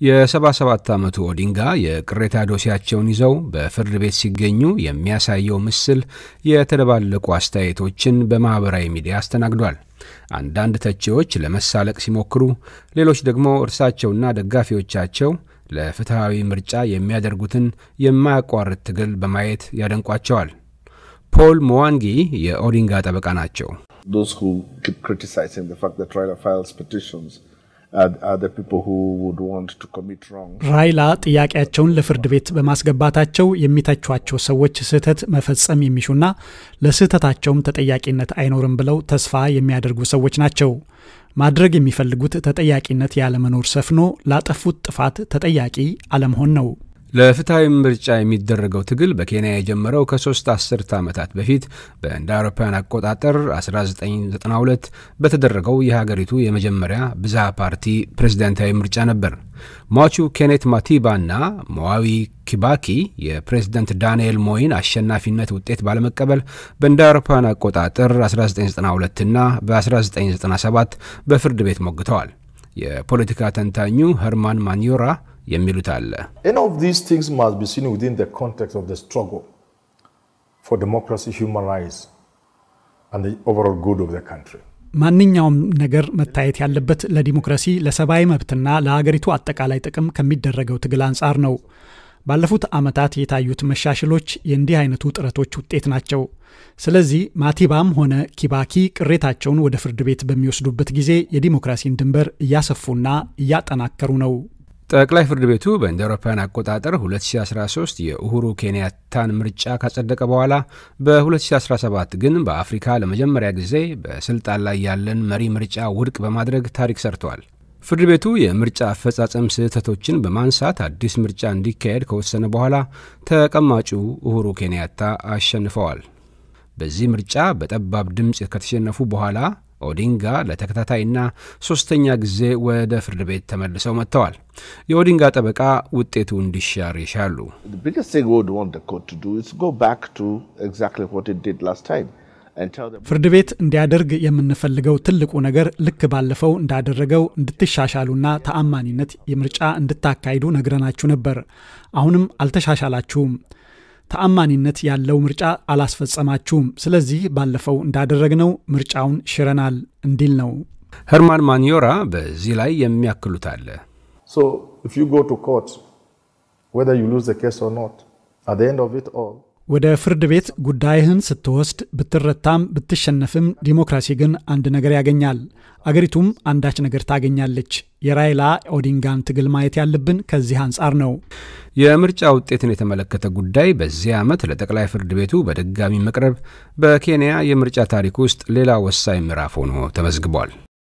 የ77 ዓመቱ ኦዲንጋ የቅሬታ ዶሴያቸውን ይዘው በፍርድ ቤት ሲገኙ የሚያሳየው ምስል የተደባለቁ አስተያየቶችን በማኅበራዊ ሚዲያ አስተናግዷል። አንዳንድ ተቺዎች ለመሳለቅ ሲሞክሩ፣ ሌሎች ደግሞ እርሳቸውና ደጋፊዎቻቸው ለፍትሐዊ ምርጫ የሚያደርጉትን የማያቋርጥ ትግል በማየት ያደንቋቸዋል። ፖል ሞዋንጊ የኦዲንጋ ጠበቃ ናቸው። ራይላ ጥያቄያቸውን ለፍርድ ቤት በማስገባታቸው የሚተቿቸው ሰዎች ስህተት መፈጸም የሚሹና ለስህተታቸውም ተጠያቂነት አይኖርም ብለው ተስፋ የሚያደርጉ ሰዎች ናቸው። ማድረግ የሚፈልጉት ተጠያቂነት ያለመኖር ሰፍኖ ላጠፉት ጥፋት ተጠያቂ አለመሆን ነው። ለፍትሐዊ ምርጫ የሚደረገው ትግል በኬንያ የጀመረው ከሶስት አስርተ ዓመታት በፊት በእንደ አውሮፓውያን አቆጣጠር 1992 በተደረገው የሀገሪቱ የመጀመሪያ ብዝሃ ፓርቲ ፕሬዝዳንታዊ ምርጫ ነበር። ሟቹ ኬኔት ማቲባ እና ሞዋዊ ኪባኪ የፕሬዝደንት ዳንኤል ሞይን አሸናፊነት ውጤት ባለመቀበል በእንደ አውሮፓውያን አቆጣጠር 1992 እና በ1997 በፍርድ ቤት ሞግተዋል። የፖለቲካ ተንታኙ ኸርማን ማኒዮራ የሚሉት አለ። ማንኛውም ነገር መታየት ያለበት ለዲሞክራሲ፣ ለሰብአዊ መብትና ለሀገሪቱ አጠቃላይ ጥቅም ከሚደረገው ትግል አንጻር ነው። ባለፉት ዓመታት የታዩት መሻሽሎች የእንዲህ አይነቱ ጥረቶች ውጤት ናቸው። ስለዚህ ማቲባም ሆነ ኪባኪ ቅሬታቸውን ወደ ፍርድ ቤት በሚወስዱበት ጊዜ የዲሞክራሲን ድንበር እያሰፉና እያጠናከሩ ነው። ጠቅላይ ፍርድ ቤቱ በእንደ አውሮፓውያን አቆጣጠር 2013 የኡሁሩ ኬንያታን ምርጫ ካጸደቀ በኋላ በ2017 ግን በአፍሪካ ለመጀመሪያ ጊዜ በስልጣን ላይ ያለን መሪ ምርጫ ውድቅ በማድረግ ታሪክ ሰርተዋል። ፍርድ ቤቱ የምርጫ አፈጻጸም ስህተቶችን በማንሳት አዲስ ምርጫ እንዲካሄድ ከወሰነ በኋላ ተቀማጩ ኡሁሩ ኬንያታ አሸንፈዋል። በዚህ ምርጫ በጠባብ ድምፅ ከተሸነፉ በኋላ ኦዲንጋ ለተከታታይና ሶስተኛ ጊዜ ወደ ፍርድ ቤት ተመልሰው መጥተዋል። የኦዲንጋ ጠበቃ ውጤቱ እንዲሻር ይሻሉ። ፍርድ ቤት እንዲያደርግ የምንፈልገው ትልቁ ነገር ልክ ባለፈው እንዳደረገው እንድትሻሻሉና ተአማኒነት የምርጫ እንድታካሂዱ ነግረናችሁ ነበር። አሁንም አልተሻሻላችሁም። ተአማኒነት ያለው ምርጫ አላስፈጸማችሁም። ስለዚህ ባለፈው እንዳደረግነው ምርጫውን ሽረናል እንዲል ነው። ኸርማን ማኒዮራ በዚህ ላይ የሚያክሉት አለ። ወደ ፍርድ ቤት ጉዳይህን ስትወስድ ብትረታም ብትሸነፍም ዲሞክራሲ ግን አንድ ነገር ያገኛል። አገሪቱም አንዳች ነገር ታገኛለች። የራይላ ኦዲንጋን ትግል ማየት ያለብን ከዚህ አንጻር ነው። የምርጫ ውጤትን የተመለከተ ጉዳይ በዚህ ዓመት ለጠቅላይ ፍርድ ቤቱ በድጋሚ መቅረብ በኬንያ የምርጫ ታሪክ ውስጥ ሌላ ወሳኝ ምዕራፍ ሆኖ ተመዝግቧል።